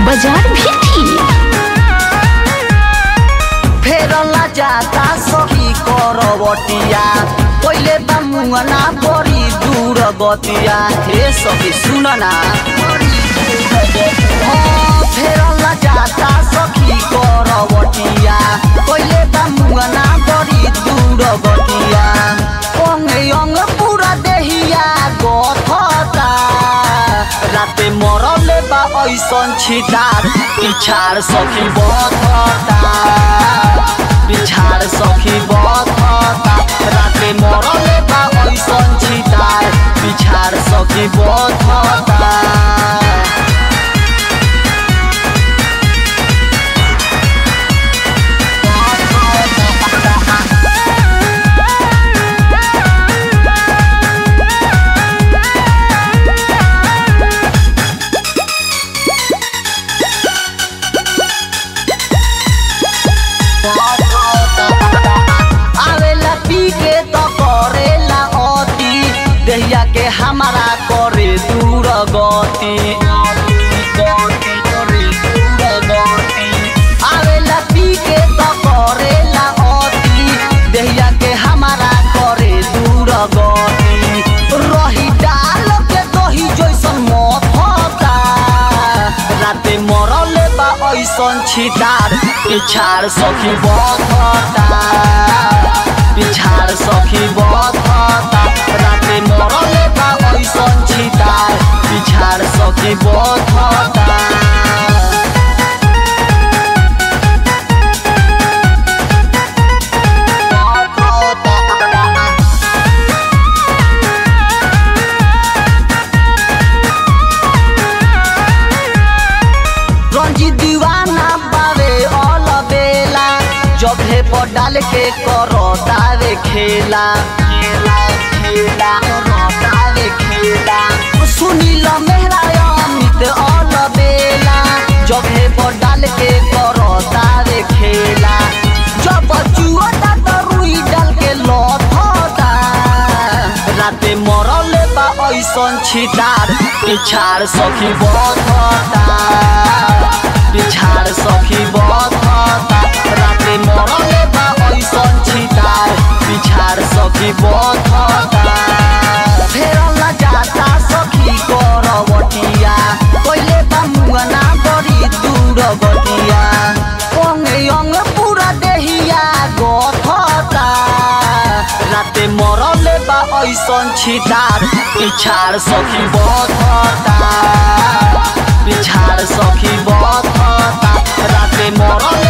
बाजार भी थी फेरला जाता सखी करवटिया पहिले बा मुंगना बड़ी दूर गतिया हे सखी सुन ना हाँ, फेरला जाता सखी करवटिया पहिले बा मुंगना बड़ी दूर गतिया अंग अंग पूरा देहिया गथता राते मरले बा ऐसन छिटार पिछाड़ सखी बथता पिछाड़ सखी बथता राते मरले बा ऐसन छिटार पिछाड़ सखी बथता आवेला पी के तो करेला अति देहिया के हमारा करे दूर गति आवेला पी के तो करेला अति देहिया के हमारा करे दूर गति रही डाल के दही जैसन मथता राते मरले बा ऐसन छिटार पिछाड़ सखी बथता पिछाड़ सखी बथता राते मरले बा ऐसन छिटार पिछाड़ सखी बथता रंजी दीवाना बावे ऑल बेला जब हे पर डाल के करो दावे खेला खेला खेला करो दावे खेला सुनील मेहरा अमित ऑल बेला जब हे पर डाल के करो दावे खेला जब चुअता तो रुई डाल के लथता राते मरले बा ऐसन छिटार पिछाड़ सखी बथता पिछाड़ सखी बथता राते मरले बा ऐसन छिटार पिछाड़ सखी बथता फेरला जाता सखी करवटिया पहिले बा मुंगना बड़ी दूर गटिया अंग अंग पूरा देहिया गथता राते मरले बा ऐसन छिटार पिछाड़ सखी बथता पिछाड़ सखी बथता राते मरले